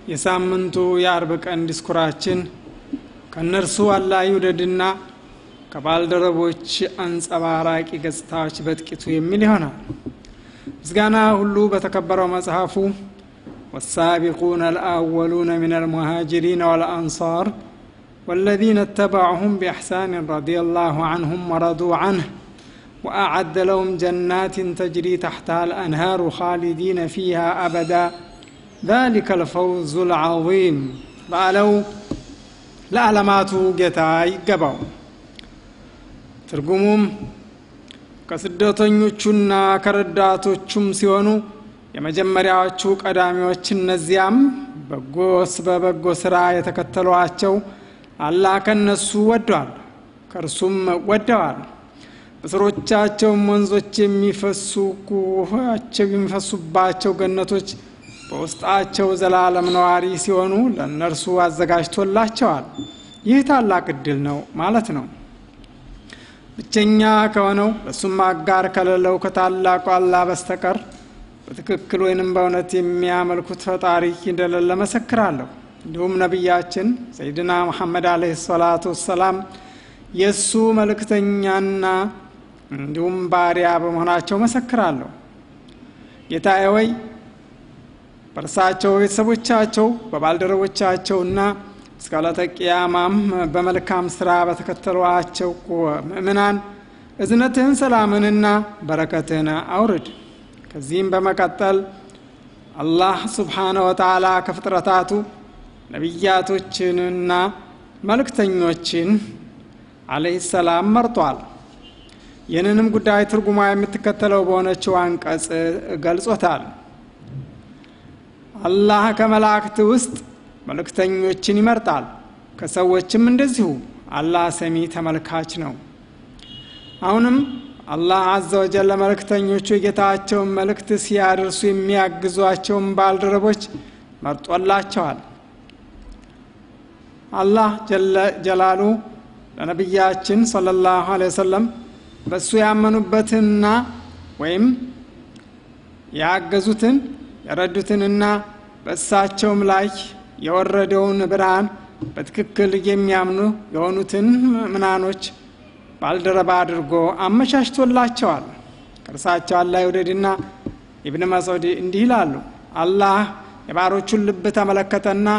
የሳምንቱ የአርብ ቀን ዲስኩራችን ከእነርሱ አላህ ይውደድና ከባልደረቦች አንጸባራቂ ገጽታዎች በጥቂቱ የሚል ይሆናል። ምስጋና ሁሉ በተከበረው መጽሐፉ والسابقون الأولون من المهاجرين والأنصار والذين اتبعهم بإحسان رضي الله عنهم ورضوا عنه وأعد لهم جنات تجري تحتها الأنهار خالدين فيها أبدا ذلك الفوز العظيم ባለው ለዓለማቱ ጌታ ይገባው። ትርጉሙም ከስደተኞቹና ከረዳቶቹም ሲሆኑ የመጀመሪያዎቹ ቀዳሚዎች እነዚያም በጎስ በበጎ ስራ የተከተሏቸው አላህ ከነሱ ወደዋል ከእርሱም ወደዋል። በስሮቻቸውም ወንዞች የሚፈሱቸው የሚፈሱባቸው ገነቶች በውስጣቸው ዘላለም ነዋሪ ሲሆኑ ለእነርሱ አዘጋጅቶላቸዋል። ይህ ታላቅ እድል ነው ማለት ነው። ብቸኛ ከሆነው በሱም አጋር ከሌለው ከታላቁ አላህ በስተቀር በትክክል ወይንም በእውነት የሚያመልኩት ፈጣሪ እንደሌለ መሰክራለሁ። እንዲሁም ነቢያችን ሰይድና ሙሐመድ አለህ ሰላቱ ወሰላም የእሱ መልእክተኛና እንዲሁም ባሪያ በመሆናቸው መሰክራለሁ። ጌታዬ ወይ በእርሳቸው ቤተሰቦቻቸው በባልደረቦቻቸውና እስከ ዕለተ ቅያማም በመልካም ስራ በተከተሏቸው ምእምናን እዝነትህን ሰላምንና በረከትህን አውርድ። ከዚህም በመቀጠል አላህ ስብሓነ ወተዓላ ከፍጥረታቱ ነቢያቶችንና መልእክተኞችን አለይሂ ሰላም መርጧል። ይህንንም ጉዳይ ትርጉማ የምትከተለው በሆነችው አንቀጽ ገልጾታል። አላህ ከመላእክት ውስጥ መልእክተኞችን ይመርጣል፣ ከሰዎችም እንደዚሁ። አላህ ሰሚ ተመልካች ነው። አሁንም አላህ አዘ ወጀል ለመልእክተኞቹ የጌታቸውን መልእክት ሲያደርሱ የሚያግዟቸውን ባልደረቦች መርጦላቸዋል። አላህ ጀላሉ ለነቢያችን ሰለላሁ ዐለይሂ ወሰለም በእሱ ያመኑበትንና ወይም ያገዙትን የረዱትንና በእሳቸውም ላይ የወረደውን ብርሃን በትክክል የሚያምኑ የሆኑትን ምናኖች ባልደረባ አድርጎ አመቻችቶላቸዋል። ከእርሳቸው አላህ ይውደድና ኢብን መስዑድ እንዲህ ይላሉ። አላህ የባሮቹን ልብ ተመለከተና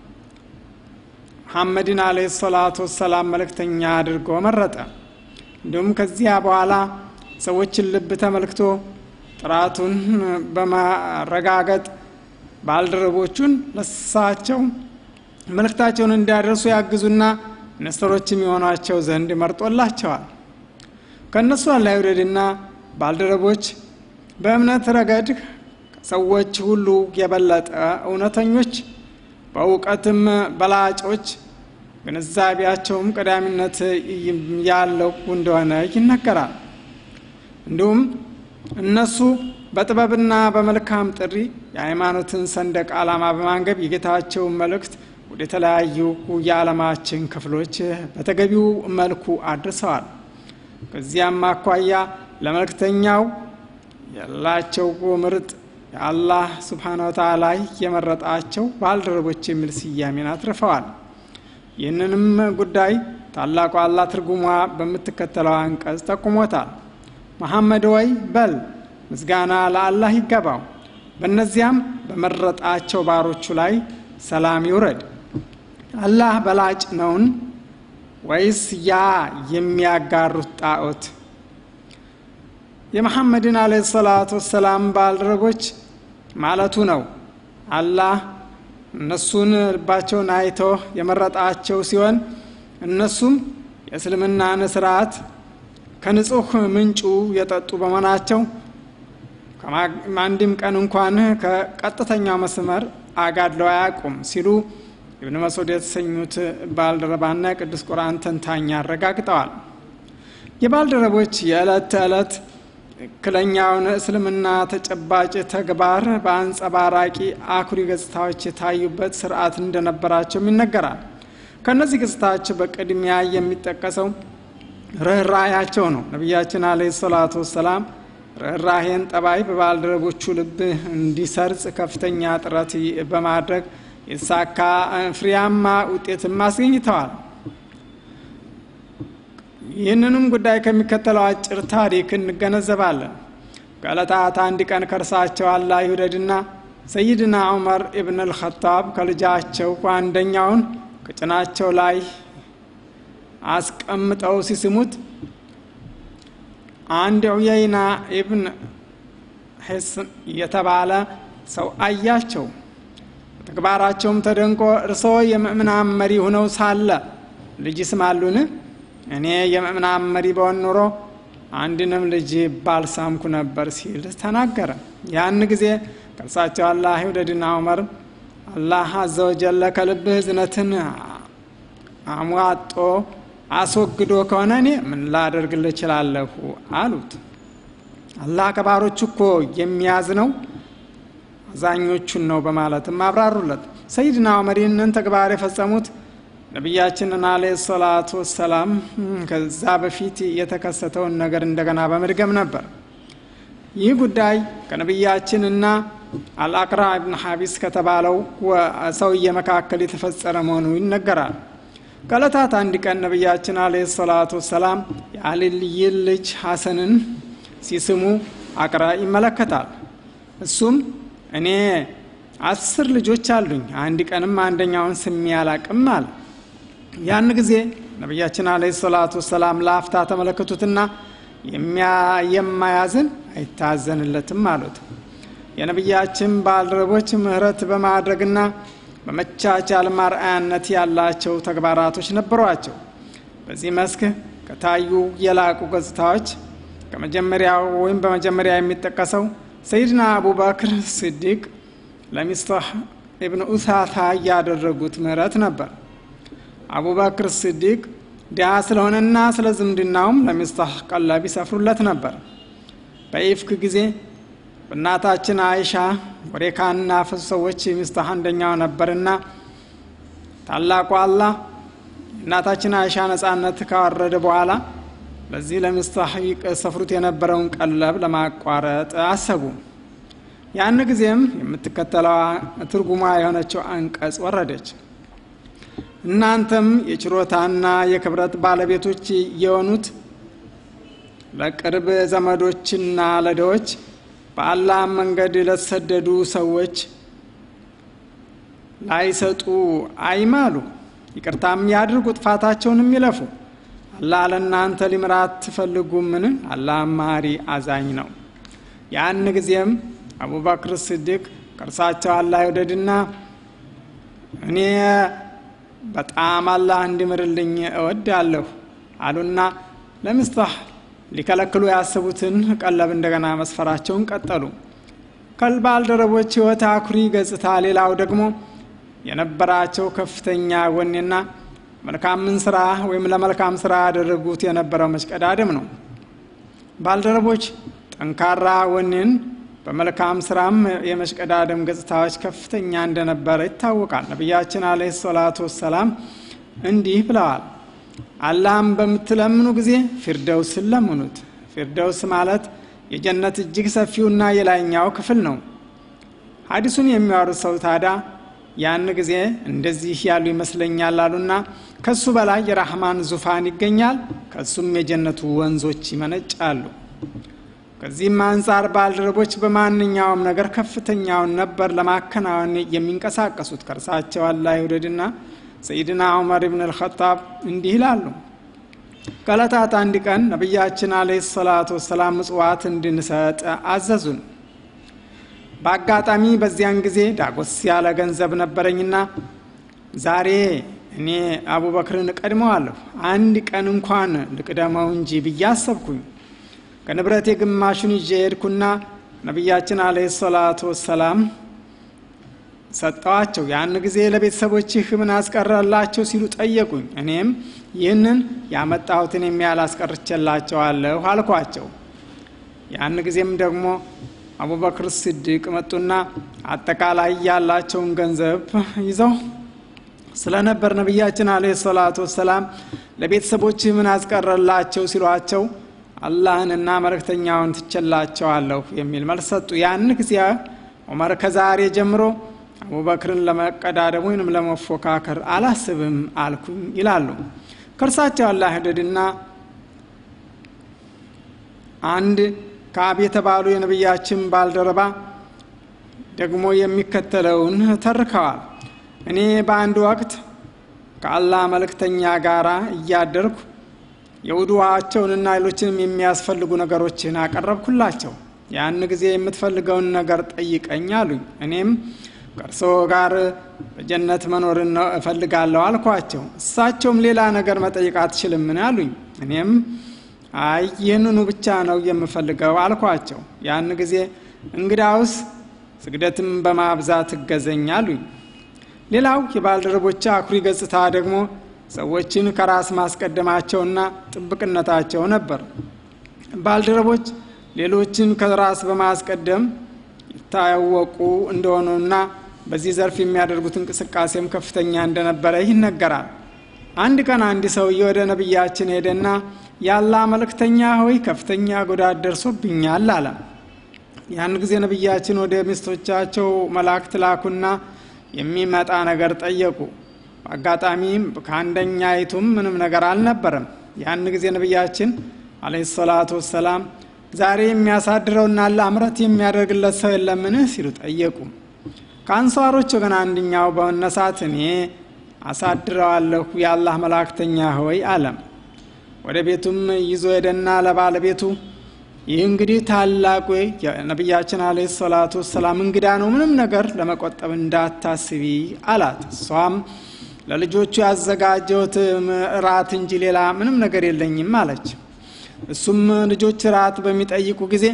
መሐመድን አለይሂ ሰላቱ ወሰላም መልእክተኛ አድርጎ መረጠ። እንዲሁም ከዚያ በኋላ ሰዎችን ልብ ተመልክቶ ጥራቱን በማረጋገጥ ባልደረቦቹን ለሳቸው መልእክታቸውን እንዲያደርሱ ያግዙና ነስተሮችም የሆኗቸው ዘንድ መርጦላቸዋል። ከእነሱ አላህ ይውደድና ባልደረቦች በእምነት ረገድ ከሰዎች ሁሉ የበለጠ እውነተኞች፣ በእውቀትም በላጮች፣ ግንዛቤያቸውም ቀዳሚነት ያለው እንደሆነ ይነገራል። እንዲሁም እነሱ በጥበብና በመልካም ጥሪ የሃይማኖትን ሰንደቅ ዓላማ በማንገብ የጌታቸውን መልእክት ወደ ተለያዩ የዓለማችን ክፍሎች በተገቢው መልኩ አድርሰዋል። ከዚያም አኳያ ለመልእክተኛው ያላቸው ምርጥ የአላህ ስብሓነ ወተዓላ የመረጣቸው ባልደረቦች የሚል ስያሜን አትርፈዋል። ይህንንም ጉዳይ ታላቁ አላህ ትርጉሟ በምትከተለው አንቀጽ ጠቁሞታል። መሐመድ ወይ በል ምስጋና ለአላህ ይገባው፣ በእነዚያም በመረጣቸው ባሮቹ ላይ ሰላም ይውረድ። አላህ በላጭ ነውን ወይስ ያ የሚያጋሩት ጣዖት? የመሐመድን አለ ሰላቱ ወሰላም ባልደረቦች ማለቱ ነው። አላህ እነሱን ልባቸውን አይቶ የመረጣቸው ሲሆን እነሱም የእስልምናን ስርዓት ከንጹህ ምንጩ የጠጡ በመሆናቸው አንድም ቀን እንኳን ከቀጥተኛው መስመር አጋድለው አያውቁም ሲሉ ኢብን መስዑድ የተሰኙት ባልደረባና የቅዱስ ቁርአን ተንታኝ አረጋግጠዋል። የባልደረቦች የዕለት ተዕለት ትክክለኛውን እስልምና ተጨባጭ ተግባር በአንጸባራቂ አኩሪ ገጽታዎች የታዩበት ስርዓት እንደነበራቸውም ይነገራል። ከእነዚህ ገጽታዎች በቅድሚያ የሚጠቀሰው ርኅራያቸው ነው። ነቢያችን አለይሂ ሰላቱ ወሰላም ርኅራሄን ጠባይ በባልደረቦቹ ልብ እንዲሰርጽ ከፍተኛ ጥረት በማድረግ የተሳካ ፍሬያማ ውጤትም አስገኝተዋል። ይህንንም ጉዳይ ከሚከተለው አጭር ታሪክ እንገነዘባለን። ከዕለታት አንድ ቀን ከእርሳቸው አላህ ይውደድና ሰይድና ዑመር ኢብን አልኸጣብ ከልጃቸው አንደኛውን ከጭናቸው ላይ አስቀምጠው ሲስሙት አንድ ዑየይና ኢብን ሒስን የተባለ ሰው አያቸው። በተግባራቸውም ተደንቆ እርስዎ የምእምናን መሪ ሁነው ሳለ ልጅ ይስማሉን? እኔ የምእምናን መሪ በሆን ኑሮ አንድንም ልጅ ባልሳምኩ ነበር ሲል ተናገረ። ያን ጊዜ ከእርሳቸው አላህ ይውደድና ዑመር አላህ አዘወጀለ ከልብህ እዝነትን አሟጦ አስወግዶ ከሆነ እኔ ምን ላደርግልህ እችላለሁ አሉት። አላህ ከባሮቹ እኮ የሚያዝነው አዛኞቹን ነው በማለትም አብራሩለት። ሰይድና ዑመር ይህንን ተግባር የፈጸሙት ነቢያችንን አለ ሰላቱ ወሰላም ከዛ በፊት የተከሰተውን ነገር እንደገና በመድገም ነበር። ይህ ጉዳይ ከነቢያችንና አልአቅራ ብን ሐቢስ ከተባለው ሰውዬ መካከል የተፈጸረ መሆኑ ይነገራል። ከዕለታት አንድ ቀን ነቢያችን አለ ሰላቱ ወሰላም የአልይን ልጅ ሐሰንን ሲስሙ አቅራ ይመለከታል። እሱም እኔ አስር ልጆች አሉኝ፣ አንድ ቀንም አንደኛውን ስሜ አላቅም አለ። ያን ጊዜ ነቢያችን አለ ሰላቱ ወሰላም ለአፍታ ተመለከቱትና የማያዝን አይታዘንለትም አሉት። የነቢያችን ባልደረቦች ምህረት በማድረግና በመቻቻል ማርአያነት ያላቸው ተግባራቶች ነበሯቸው። በዚህ መስክ ከታዩ የላቁ ገጽታዎች ከመጀመሪያው ወይም በመጀመሪያ የሚጠቀሰው ሰይድና አቡበክር ስዲቅ ለሚስታህ ኢብን ኡሳታ ያደረጉት ምህረት ነበር። አቡበክር ስዲቅ ድሃ ስለሆነና ስለ ዝምድናውም ለሚስታህ ቀለብ ይሰፍሩለት ነበር። በኢፍክ ጊዜ በእናታችን አይሻ ወሬ ካናፈሱ ሰዎች ሚስታህ አንደኛው ነበርና ታላቁ አላህ እናታችን አይሻ ነጻነት ካወረደ በኋላ ለዚህ ለሚስታህ ሰፍሩት የነበረውን ቀለብ ለማቋረጥ አሰቡ። ያን ጊዜም የምትከተለዋ ትርጉሟ የሆነችው አንቀጽ ወረደች። እናንተም የችሮታና የክብረት ባለቤቶች የሆኑት ለቅርብ ዘመዶችና ለደዎች በአላህ መንገድ ለተሰደዱ ሰዎች ላይሰጡ አይማሉ፣ ይቅርታም ያድርጉ፣ ጥፋታቸውንም ይለፉ። አላህ ለእናንተ ሊምራት ትፈልጉምን? አላህ ማሪ አዛኝ ነው። ያን ጊዜም አቡበክር ስዲቅ ከእርሳቸው አላህ ይውደድና እኔ በጣም አላህ እንዲምርልኝ እወዳለሁ አሉና ለሚስታህ ሊከለክሉ ያሰቡትን ቀለብ እንደገና መስፈራቸውን ቀጠሉ። ከባልደረቦች ሕይወት አኩሪ ገጽታ ሌላው ደግሞ የነበራቸው ከፍተኛ ወኔና መልካምን ስራ ወይም ለመልካም ስራ ያደረጉት የነበረው መሽቀዳደም ነው። ባልደረቦች ጠንካራ ወኔን በመልካም ስራም የመሽቀዳደም ገጽታዎች ከፍተኛ እንደነበረ ይታወቃል። ነቢያችን አለ ሰላቱ ወሰላም እንዲህ ብለዋል። አላህም በምትለምኑ ጊዜ ፊርደውስን ለምኑት። ፊርደውስ ማለት የጀነት እጅግ ሰፊውና የላይኛው ክፍል ነው። ሀዲሱን የሚያወሩት ሰው ታዳ ያን ጊዜ እንደዚህ ያሉ ይመስለኛል አሉና ከሱ በላይ የራህማን ዙፋን ይገኛል፣ ከሱም የጀነቱ ወንዞች ይመነጫሉ። ከዚህም አንጻር ባልደረቦች በማንኛውም ነገር ከፍተኛውን ነበር ለማከናወን የሚንቀሳቀሱት። ከእርሳቸው አላህ ይውደድና ሰይድና ዑመር ብን አልኸጣብ እንዲህ ይላሉ። ከዕለታት አንድ ቀን ነቢያችን አለይሂ ሰላቱ ወሰላም ምጽዋት እንድንሰጥ አዘዙን። በአጋጣሚ በዚያን ጊዜ ዳጎስ ያለ ገንዘብ ነበረኝና ዛሬ እኔ አቡበክርን እቀድመዋለሁ፣ አንድ ቀን እንኳን ልቅደመው እንጂ ብዬ አሰብኩኝ። ከንብረቴ ግማሹን ይዤ ሄድኩና ነቢያችን አለይሂ ሰላቱ ወሰላም ሰጠዋቸው። ያን ጊዜ ለቤተሰቦችህ ምን አስቀረላቸው ሲሉ ጠየቁኝ። እኔም ይህንን ያመጣሁትን የሚያህል አስቀርቼላቸዋለሁ አልኳቸው። ያን ጊዜም ደግሞ አቡበክር ስዲቅ መጡና አጠቃላይ ያላቸውን ገንዘብ ይዘው ስለነበር ነቢያችን አለ ሰላቱ ወሰላም ለቤተሰቦችህ ምን አስቀረላቸው ሲሏቸው አላህንና መልእክተኛውን ትቸላቸዋለሁ የሚል መልስ ሰጡ። ያን ጊዜ ዑመር ከዛሬ ጀምሮ አቡበክርን ለመቀዳደም ወይንም ለመፎካከር አላስብም አልኩኝ ይላሉ። ከእርሳቸው አላህ ይውደድና አንድ ከአብ የተባሉ የነቢያችን ባልደረባ ደግሞ የሚከተለውን ተርከዋል። እኔ በአንድ ወቅት ከአላህ መልእክተኛ ጋር እያደርኩ የውድዋቸውንና ሌሎችንም የሚያስፈልጉ ነገሮችን አቀረብኩላቸው። ያን ጊዜ የምትፈልገውን ነገር ጠይቀኝ አሉኝ። እኔም ከእርስዎ ጋር በጀነት መኖርን ነው እፈልጋለሁ አልኳቸው። እሳቸውም ሌላ ነገር መጠየቅ አትችልምን አሉኝ። እኔም አይ ይህንኑ ብቻ ነው የምፈልገው አልኳቸው። ያን ጊዜ እንግዳውስ ስግደትም በማብዛት እገዘኝ አሉኝ። ሌላው የባልደረቦች አኩሪ ገጽታ ደግሞ ሰዎችን ከራስ ማስቀደማቸውና ጥብቅነታቸው ነበር። ባልደረቦች ሌሎችን ከራስ በማስቀደም ይታወቁ እንደሆኑና በዚህ ዘርፍ የሚያደርጉት እንቅስቃሴም ከፍተኛ እንደነበረ ይነገራል። አንድ ቀን አንድ ሰውዬ ወደ ነቢያችን ሄደና ያላ መልእክተኛ ሆይ ከፍተኛ ጉዳት ደርሶብኛል አለ። ያን ጊዜ ነቢያችን ወደ ሚስቶቻቸው መላእክት ላኩና የሚመጣ ነገር ጠየቁ። በአጋጣሚ ከአንደኛይቱም ምንም ነገር አልነበረም። ያን ጊዜ ነቢያችን አለይሂ ሰላቱ ወሰላም ዛሬ የሚያሳድረውና ለአምረት የሚያደርግለት ሰው የለምን ሲሉ ጠየቁ። ከአንሷሮች ወገን አንድኛው በመነሳት እኔ አሳድረዋለሁ የአላህ መላእክተኛ ሆይ አለም። ወደ ቤቱም ይዞ ሄደና ለባለቤቱ ይህ እንግዲህ ታላቁ የነቢያችን አለይሂ ሰላቱ ወሰላም እንግዳ ነው፣ ምንም ነገር ለመቆጠብ እንዳታስቢ አላት። እሷም ለልጆቹ ያዘጋጀሁት እራት እንጂ ሌላ ምንም ነገር የለኝም አለች። እሱም ልጆች ራት በሚጠይቁ ጊዜ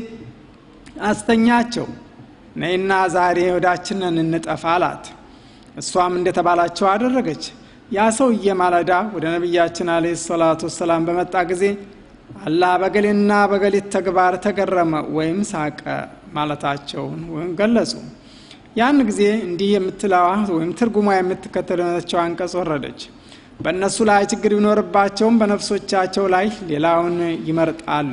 አስተኛቸው፣ ነይና ዛሬ ወዳችንን እንጠፋ አላት። እሷም እንደተባላቸው አደረገች። ያ ሰውዬ ማለዳ ወደ ነቢያችን አለይሂ ሰላቱ ወሰላም በመጣ ጊዜ አላህ በገሌና በገሊት ተግባር ተገረመ ወይም ሳቀ ማለታቸውን ወይም ገለጹ። ያን ጊዜ እንዲህ የምትለዋ ወይም ትርጉሟ የምትከተለቸው አንቀጽ ወረደች። በእነሱ ላይ ችግር ቢኖርባቸውም በነፍሶቻቸው ላይ ሌላውን ይመርጣሉ።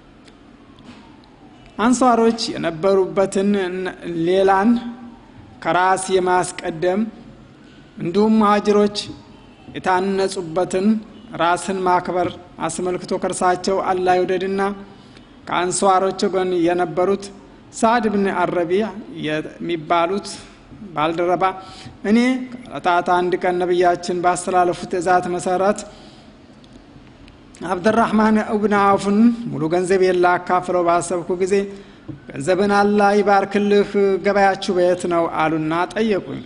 አንሷሮች የነበሩበትን ሌላን ከራስ የማስቀደም እንዲሁም መሀጅሮች የታነጹበትን ራስን ማክበር አስመልክቶ ከእርሳቸው አላህ ይውደድና ከአንሷሮች ጎን የነበሩት ሳዕድ ብን አረቢያ የሚባሉት ባልደረባ እኔ ከዕለታት አንድ ቀን ነቢያችን ባስተላለፉት ትእዛዝ መሰረት አብደራህማን እብን አውፍን ሙሉ ገንዘብ የላ አካፍለው ባሰብኩ ጊዜ ገንዘብን አላህ ይባርክልህ፣ ገበያችሁ በየት ነው አሉና ጠየቁኝ።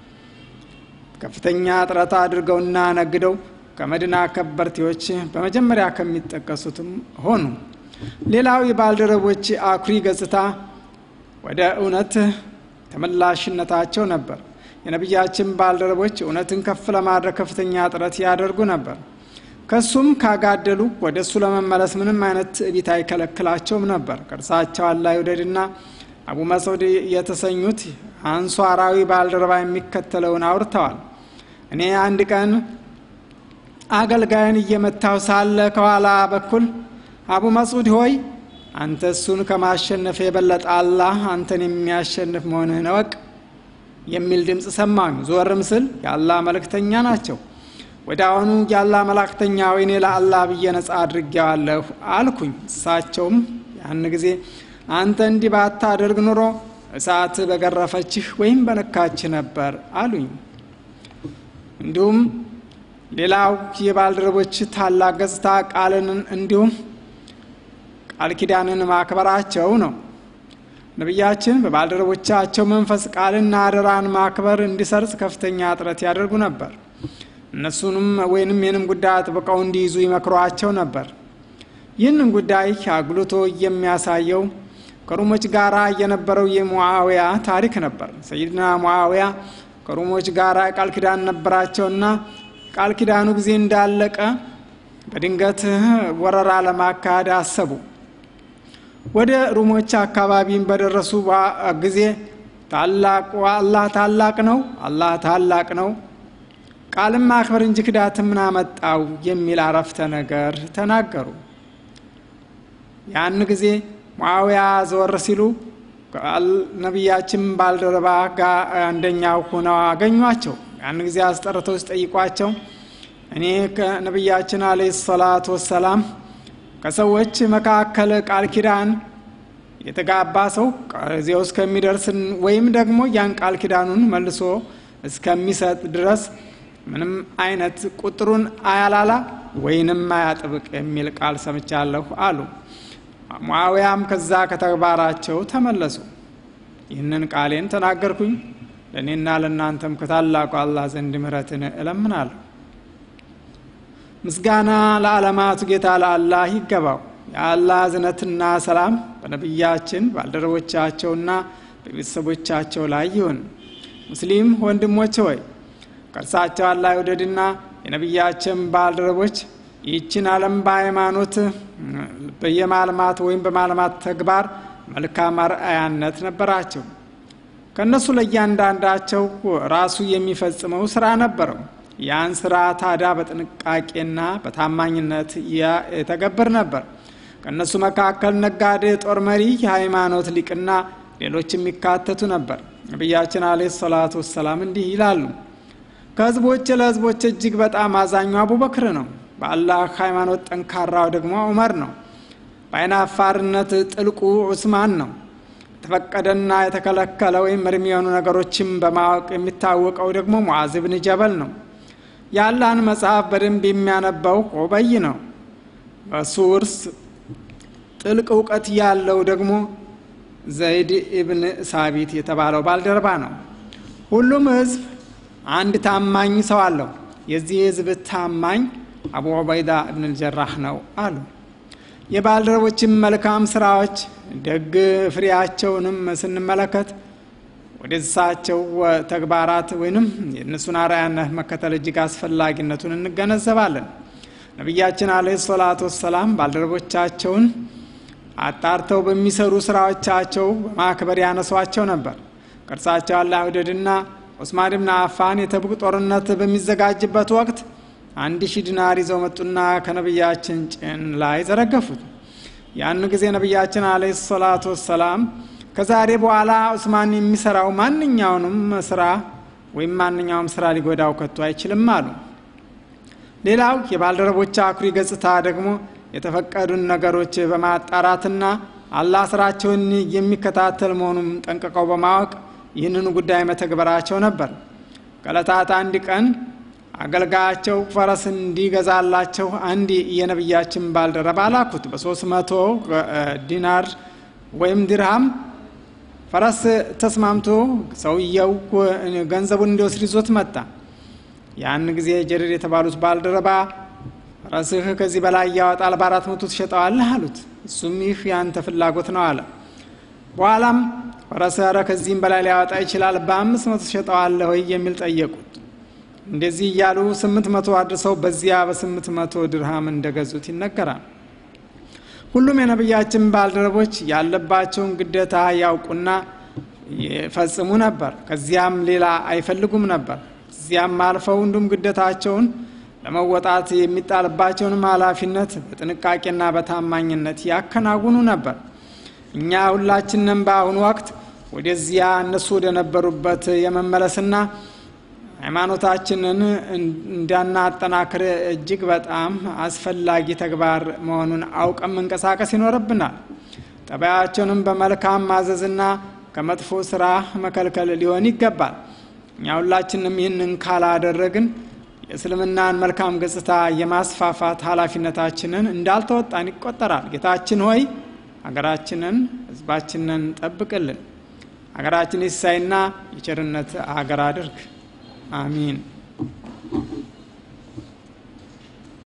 ከፍተኛ ጥረት አድርገውና ነግደው ከመዲና ከበርቴዎች በመጀመሪያ ከሚጠቀሱትም ሆኑ። ሌላው የባልደረቦች አኩሪ ገጽታ ወደ እውነት ተመላሽነታቸው ነበር። የነቢያችን ባልደረቦች እውነትን ከፍ ለማድረግ ከፍተኛ ጥረት ያደርጉ ነበር። ከሱም ካጋደሉ ወደ እሱ ለመመለስ ምንም አይነት ትዕቢት አይከለክላቸውም ነበር። ከእርሳቸው አላህ ይውደድና አቡ መስዑድ የተሰኙት አንሷራዊ ባልደረባ የሚከተለውን አውርተዋል። እኔ አንድ ቀን አገልጋይን እየመታው ሳለ ከኋላ በኩል አቡ መስዑድ ሆይ አንተ እሱን ከማሸነፍ የበለጠ አላህ አንተን የሚያሸንፍ መሆንህን እወቅ የሚል ድምፅ ሰማኝ። ዞርም ስል የአላህ መልእክተኛ ናቸው። ወደ አሁኑ የአላህ መላእክተኛ ወይኔ ለአላህ ብዬ ነጻ አድርጌዋለሁ አልኩኝ። እሳቸውም ያን ጊዜ አንተ እንዲህ ባታደርግ ኑሮ እሳት በገረፈችህ ወይም በነካችህ ነበር አሉኝ። እንዲሁም ሌላው የባልደረቦች ታላቅ ገጽታ ቃልን እንዲሁም ቃል ኪዳንን ማክበራቸው ነው። ነቢያችን በባልደረቦቻቸው መንፈስ ቃልና አደራን ማክበር እንዲሰርጽ ከፍተኛ ጥረት ያደርጉ ነበር። እነሱንም ወይንም ይህንም ጉዳይ አጥብቀው እንዲይዙ ይመክሯቸው ነበር። ይህንን ጉዳይ አጉልቶ የሚያሳየው ከሩሞች ጋር የነበረው የሙዓውያ ታሪክ ነበር። ሰይድና ሙዓውያ ከሩሞች ጋር ቃል ኪዳን ነበራቸውና ቃል ኪዳኑ ጊዜ እንዳለቀ በድንገት ወረራ ለማካሄድ አሰቡ። ወደ ሩሞች አካባቢም በደረሱ ጊዜ ታላቁ አላህ ታላቅ ነው፣ አላህ ታላቅ ነው፣ ቃልም ማክበር እንጂ ክዳት ምን አመጣው የሚል አረፍተ ነገር ተናገሩ። ያን ጊዜ ሙዓውያ ዘወር ሲሉ ነቢያችን ባልደረባ ጋር አንደኛው ሆነው አገኟቸው። ያን ጊዜ አስጠርተው ሲጠይቋቸው እኔ ከነቢያችን አለ ሰላት ወሰላም ከሰዎች መካከል ቃል ኪዳን የተጋባ ሰው ጊዜው እስከሚደርስ ወይም ደግሞ ያን ቃል ኪዳኑን መልሶ እስከሚሰጥ ድረስ ምንም አይነት ቁጥሩን አያላላ ወይንም አያጥብቅ የሚል ቃል ሰምቻለሁ አሉ። ሙአዊያም ከዛ ከተግባራቸው ተመለሱ። ይህንን ቃሌን ተናገርኩኝ፣ ለእኔና ለእናንተም ከታላቁ አላህ ዘንድ ምሕረትን እለምናለሁ። ምስጋና ለዓለማቱ ጌታ ለአላህ ይገባው። የአላህ እዝነትና ሰላም በነቢያችን ባልደረቦቻቸውና በቤተሰቦቻቸው ላይ ይሁን። ሙስሊም ወንድሞች ሆይ ከእርሳቸው አላህ ይውደድና የነቢያችን ባልደረቦች ይህችን ዓለም በሃይማኖት በየማልማት ወይም በማልማት ተግባር መልካም አርአያነት ነበራቸው። ከእነሱ ለእያንዳንዳቸው ራሱ የሚፈጽመው ስራ ነበረው። ያን ስራ ታዲያ በጥንቃቄና በታማኝነት የተገብር ነበር። ከእነሱ መካከል ነጋዴ፣ ጦር መሪ፣ የሃይማኖት ሊቅና ሌሎች የሚካተቱ ነበር። ነቢያችን አለ ሰላቱ ወሰላም እንዲህ ይላሉ። ከህዝቦች ለህዝቦች እጅግ በጣም አዛኙ አቡበክር ነው። በአላህ ሃይማኖት ጠንካራው ደግሞ ዑመር ነው። በአይናፋርነት ጥልቁ ዑስማን ነው። የተፈቀደና የተከለከለ ወይም እርም የሆኑ ነገሮችን በማወቅ የሚታወቀው ደግሞ ሙዓዝ ብን ጀበል ነው። የአላህን መጽሐፍ በደንብ የሚያነባው ኦበይ ነው። በሱ ውርስ ጥልቅ እውቀት ያለው ደግሞ ዘይድ ኢብን ሳቢት የተባለው ባልደረባ ነው። ሁሉም ህዝብ አንድ ታማኝ ሰው አለው። የዚህ ህዝብ ታማኝ አቡ ዑበይዳ እብን ልጀራህ ነው አሉ። የባልደረቦችን መልካም ስራዎች ደግ ፍሬያቸውንም ስንመለከት ወደ እሳቸው ተግባራት ወይንም የእነሱን አርአያነት መከተል እጅግ አስፈላጊነቱን እንገነዘባለን። ነቢያችን አለይሂ ሰላቱ ወሰላም ባልደረቦቻቸውን አጣርተው በሚሰሩ ስራዎቻቸው በማክበር ያነሷቸው ነበር። ከእርሳቸው አላህ ውደድና ዑስማን ብን አፋን የተቡቅ ጦርነት በሚዘጋጅበት ወቅት አንድ ሺህ ዲናር ይዘው መጡና ከነቢያችን ጭን ላይ ዘረገፉት። ያን ጊዜ ነቢያችን አለ ሰላቱ ወሰላም ከዛሬ በኋላ ዑስማን የሚሰራው ማንኛውንም ስራ ወይም ማንኛውም ስራ ሊጎዳው ከቶ አይችልም አሉ። ሌላው የባልደረቦች አኩሪ ገጽታ ደግሞ የተፈቀዱን ነገሮች በማጣራትና አላህ ስራቸውን የሚከታተል መሆኑን ጠንቅቀው በማወቅ ይህንን ጉዳይ መተግበራቸው ነበር። ከዕለታት አንድ ቀን አገልጋያቸው ፈረስ እንዲገዛላቸው አንድ የነቢያችን ባልደረባ ላኩት። በሶስት መቶ ዲናር ወይም ድርሃም ፈረስ ተስማምቶ ሰውየው ገንዘቡን እንዲወስድ ይዞት መጣ። ያን ጊዜ ጀሪር የተባሉት ባልደረባ ፈረስህ ከዚህ በላይ ያወጣል፣ በአራት መቶ ትሸጠዋለህ አሉት። እሱም ይህ ያንተ ፍላጎት ነው አለ። በኋላም ፈረስ ኧረ ከዚህም በላይ ሊያወጣ ይችላል፣ በአምስት መቶ ትሸጠዋለህ ወይ የሚል ጠየቁት። እንደዚህ እያሉ ስምንት መቶ አድርሰው በዚያ በስምንት መቶ ድርሃም እንደገዙት ይነገራል። ሁሉም የነቢያችን ባልደረቦች ያለባቸውን ግዴታ ያውቁና ይፈጽሙ ነበር። ከዚያም ሌላ አይፈልጉም ነበር። እዚያም አልፈው እንዲሁም ግዴታቸውን ለመወጣት የሚጣልባቸውንም ኃላፊነት በጥንቃቄና በታማኝነት ያከናውኑ ነበር። እኛ ሁላችንም በአሁኑ ወቅት ወደዚያ እነሱ ወደ ነበሩበት የመመለስና ሃይማኖታችንን እንዳናጠናክር እጅግ በጣም አስፈላጊ ተግባር መሆኑን አውቀን መንቀሳቀስ ይኖርብናል። ጠባያቸውንም በመልካም ማዘዝና ከመጥፎ ስራ መከልከል ሊሆን ይገባል። እኛ ሁላችንም ይህንን ካላደረግን የእስልምናን መልካም ገጽታ የማስፋፋት ኃላፊነታችንን እንዳልተወጣን ይቆጠራል። ጌታችን ሆይ ሀገራችንን፣ ህዝባችንን ጠብቅልን። ሀገራችን የሲሳይና የቸርነት ሀገር አድርግ። አሚን።